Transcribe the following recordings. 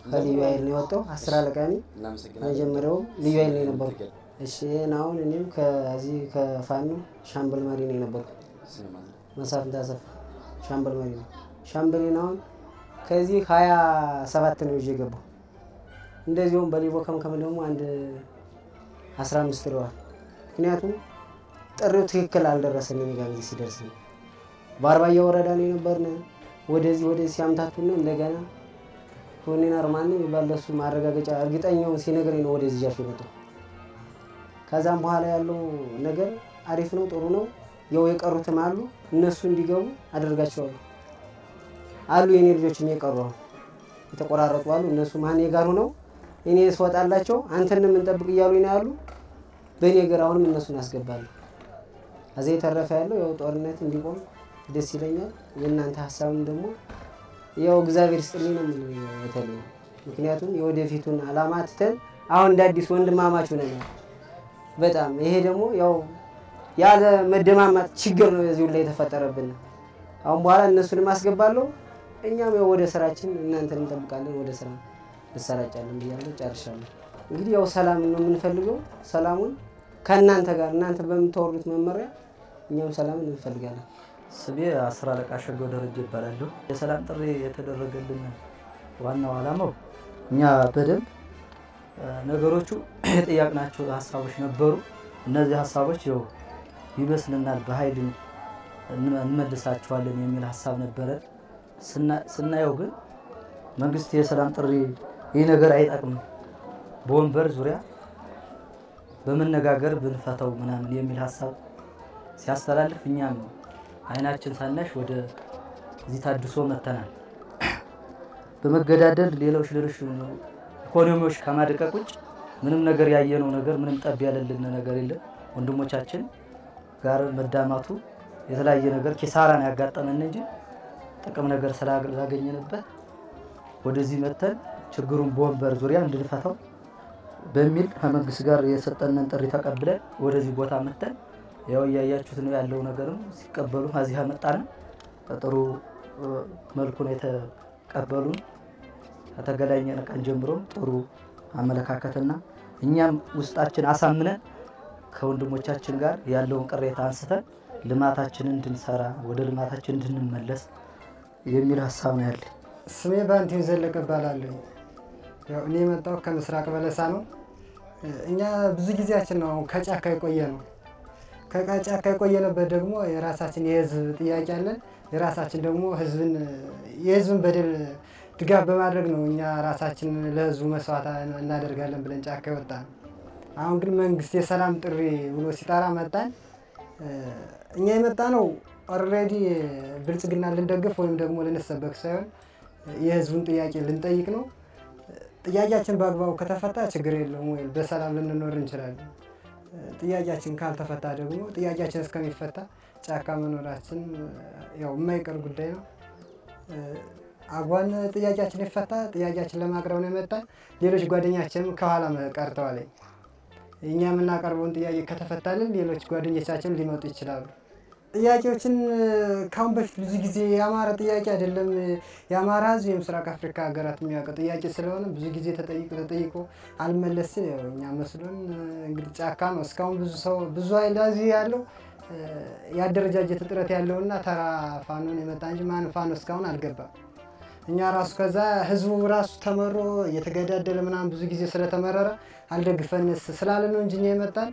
ከልዩ ኃይል ነው የወጣው። አስር አለቃ ነኝ። መጀመሪያውም ልዩ ኃይል ነው የነበርኩ። እሺ ይህን አሁን እኔም ከዚህ ከፋኖ ሻምበል መሪ ነው የነበርኩ። መሳፍንት አሰፋ ሻምበል መሪ ነው። ሻምበሌን አሁን ከዚህ ሀያ ሰባት ነው ይዤ የገባው። እንደዚሁም በሊቦ ከምከም ደግሞ አንድ አስራ አምስት ይለዋል። ምክንያቱም ጥሪው ትክክል አልደረሰንም። ጋ ጊዜ ሲደርስ ነው በአርባያ ወረዳ ነው የነበርን። ወደዚህ ወደዚህ ሲያምታቱን እንደገና ሆኔን አርማን ባለሱ ማረጋገጫ እርግጠኛውን ሲነግረኝ ነው ወደዚህ ጃፍ የመጣው። ከዛም በኋላ ያለው ነገር አሪፍ ነው፣ ጥሩ ነው። ያው የቀሩትም አሉ እነሱ እንዲገቡ አደርጋቸዋለሁ አሉ የኔ ልጆችም የቀሩ አሁን የተቆራረጡ አሉ። እነሱ ማን ጋር ሆነው እኔ ስወጣላቸው አንተን የምንጠብቅ እያሉ ነው ያሉ። በእኔ ገር አሁንም እነሱን አስገባለሁ። ከዚያ የተረፈ ያለው ያው ጦርነት እንዲቆም ደስ ይለኛል። የእናንተ ሀሳብም ደግሞ ያው እግዚአብሔር ስጥልኝ ነው የምልህ የተለየ ምክንያቱም የወደፊቱን አላማ ትተን አሁን እንደ አዲስ ወንድማማች ሆነናል። በጣም ይሄ ደግሞ ያው ያለ መደማማጥ ችግር ነው የዚሁ ላይ የተፈጠረብን። አሁን በኋላ እነሱንም አስገባለሁ። እኛም ያው ወደ ስራችን እናንተን እንጠብቃለን። ወደ ስራ እንሰራጫለን ብያለሁ። ጨርሻለሁ። እንግዲህ ያው ሰላም ነው የምንፈልገው። ሰላሙን ከእናንተ ጋር እናንተ በምታወሩት መመሪያ እኛም ሰላምን እንፈልጋለን። ስሜ አስር አለቃ ሸገው ደረጀ ይባላለሁ። የሰላም ጥሪ የተደረገልን ዋናው ዓላማው እኛ በደንብ ነገሮቹ የጠያቅናቸው ሀሳቦች ነበሩ። እነዚህ ሀሳቦች ያው ይመስልናል በኃይል እንመልሳቸዋለን የሚል ሀሳብ ነበረ። ስናየው ግን መንግስት የሰላም ጥሪ ይህ ነገር አይጠቅምም፣ በወንበር ዙሪያ በመነጋገር ብንፈተው ምናምን የሚል ሀሳብ ሲያስተላልፍ እኛም አይናችን ሳናሽ ወደ እዚህ ታድሶ መተናል። በመገዳደል ሌሎች ሌሎች ኢኮኖሚዎች ከማድቀቅ ውጭ ምንም ነገር ያየነው ነገር ምንም ጠብ ያለልን ነገር የለም። ወንድሞቻችን ጋር መዳማቱ የተለያየ ነገር ኪሳራን ያጋጠመን እንጂ ጥቅም ነገር ስላገኘንበት ወደዚህ መተን ችግሩን በወንበር ዙሪያ እንድንፈታው በሚል ከመንግስት ጋር የሰጠንን ጥሪ ተቀብለን ወደዚህ ቦታ መተን ያው እያያችሁት ነው ያለው ነገርም ሲቀበሉ ከዚህ መጣን። በጥሩ መልኩ ነው የተቀበሉን። ከተገናኘን ቀን ጀምሮም ጥሩ አመለካከትና እኛም ውስጣችን አሳምነን ከወንድሞቻችን ጋር ያለውን ቅሬታ አንስተን ልማታችንን እንድንሰራ ወደ ልማታችን እንድንመለስ የሚል ሀሳብ ነው ያለኝ። ስሜ ባንቲም ዘለቀ እባላለሁ። ያው እኔ የመጣው ከምስራቅ በለሳ ነው። እኛ ብዙ ጊዜያችን ነው ከጫካ የቆየ ነው። ከጫካ የቆየንበት ደግሞ የራሳችን የህዝብ ጥያቄ አለን። የራሳችን ደግሞ ህዝብን የህዝብን በደል ድጋፍ በማድረግ ነው እኛ ራሳችን ለህዝቡ መስዋዕት እናደርጋለን ብለን ጫካ የወጣ ነው። አሁን ግን መንግስት የሰላም ጥሪ ብሎ ሲጠራ መጣን። እኛ የመጣ ነው ኦልሬዲ ብልጽግና ልንደግፍ ወይም ደግሞ ልንሰበክ ሳይሆን የህዝቡን ጥያቄ ልንጠይቅ ነው። ጥያቄያችን በአግባቡ ከተፈታ ችግር የለውም ወይ በሰላም ልንኖር እንችላለን። ጥያቄያችን ካልተፈታ ደግሞ ጥያቄያችን እስከሚፈታ ጫካ መኖራችን ያው የማይቀር ጉዳይ ነው። አጓን ጥያቄያችን ይፈታ ጥያቄያችን ለማቅረብ ነው የመጣን። ሌሎች ጓደኛችንም ከኋላ ቀርተዋል። እኛ የምናቀርበውን ጥያቄ ከተፈታልን ሌሎች ጓደኞቻችን ሊመጡ ይችላሉ። ጥያቄዎችን ከአሁን በፊት ብዙ ጊዜ የአማራ ጥያቄ አይደለም የአማራ ህዝብ የምስራቅ አፍሪካ ሀገራት የሚያውቀው ጥያቄ ስለሆነ ብዙ ጊዜ ተጠይቆ ተጠይቆ አልመለስ ሲል ያው እኛ መስሎን እንግዲህ ጫካ ነው እስካሁን ብዙ ሰው ብዙ ኃይል እዚህ ያለው የአደረጃጀት እጥረት ያለውና ተራ ፋኖን የመጣ እንጂ ማን ፋኖ እስካሁን አልገባም። እኛ ራሱ ከዛ ህዝቡ ራሱ ተመሮ እየተገዳደለ ምናምን ብዙ ጊዜ ስለተመረረ አልደግፈንስ ስላለ ነው እንጂ እኛ የመጣን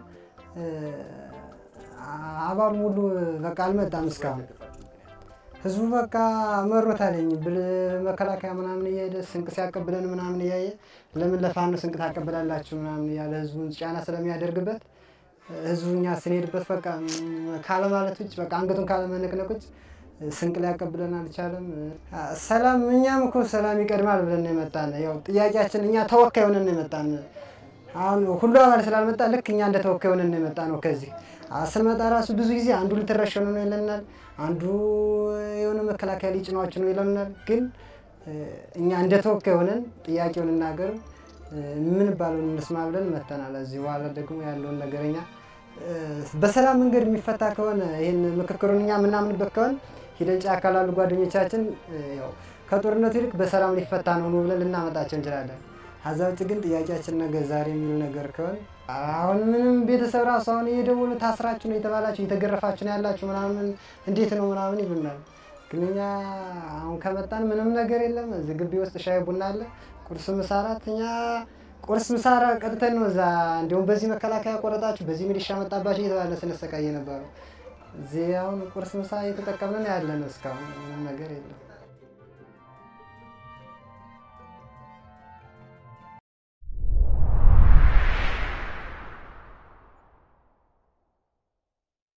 አባሉ ሙሉ በቃ አልመጣም እስካሁን። ህዝቡ በቃ መሮታለኝ ብል መከላከያ ምናምን እየሄደ ስንቅ ሲያቀብለን ምናምን እያየ ለምን ለፋኖ ስንቅ ታቀብላላችሁ ምናምን እያለ ህዝቡን ጫና ስለሚያደርግበት ህዝቡ እኛ ስንሄድበት በቃ ካለማለት ውጭ በቃ አንገቱን ካለመነቅነቅ ውጭ ስንቅ ሊያቀብለን አልቻለም። ሰላም እኛም እኮ ሰላም ይቀድማል ብለን ነው የመጣን። ያው ጥያቄያችን እኛ ተወካይ ሆነን ነው የመጣን። አሁን ሁሉ አባል ስላልመጣ ልክ እኛ እንደ ተወካይ ሆነን ነው የመጣ ነው። ከዚህ ስንመጣ ራሱ ብዙ ጊዜ አንዱ ልትረሸኑ ነው ይለናል፣ አንዱ የሆነ መከላከያ ሊጭኗችሁ ነው ይለናል። ግን እኛ እንደ ተወካይ ሆነን ጥያቄውን እናገር ምን ባለውን እንስማ ብለን መተናል። እዚህ በኋላ ደግሞ ያለውን ነገረኛ በሰላም መንገድ የሚፈታ ከሆነ ይህን ምክክሩን እኛ የምናምንበት ከሆነ ሂደን ጫካ ላሉ ጓደኞቻችን ያው ከጦርነቱ ይልቅ በሰላም ሊፈታ ነው ነው ብለን ልናመጣቸው እንችላለን። ከዛ ውጭ ግን ጥያቄያችን ነገ ዛሬ የሚል ነገር ከሆነ አሁን ምንም ቤተሰብ ራሱ አሁን እየደወሉ ታስራችሁ ነው የተባላችሁ እየተገረፋችሁ ነው ያላችሁ ምናምን እንዴት ነው ምናምን ይሉናል። ግን እኛ አሁን ከመጣን ምንም ነገር የለም። እዚህ ግቢ ውስጥ ሻይ ቡና አለ፣ ቁርስ ምሳ እራት። እኛ ቁርስ ምሳ እራት ቀጥተን ነው እዛ እንዲሁም በዚህ መከላከያ ቆረጣችሁ፣ በዚህ ሚሊሻ መጣባችሁ እየተባለ ስንሰቃየ ነበረው። እዚህ አሁን ቁርስ ምሳ እየተጠቀምን ነው ያለን። እስካሁን ምንም ነገር የለም።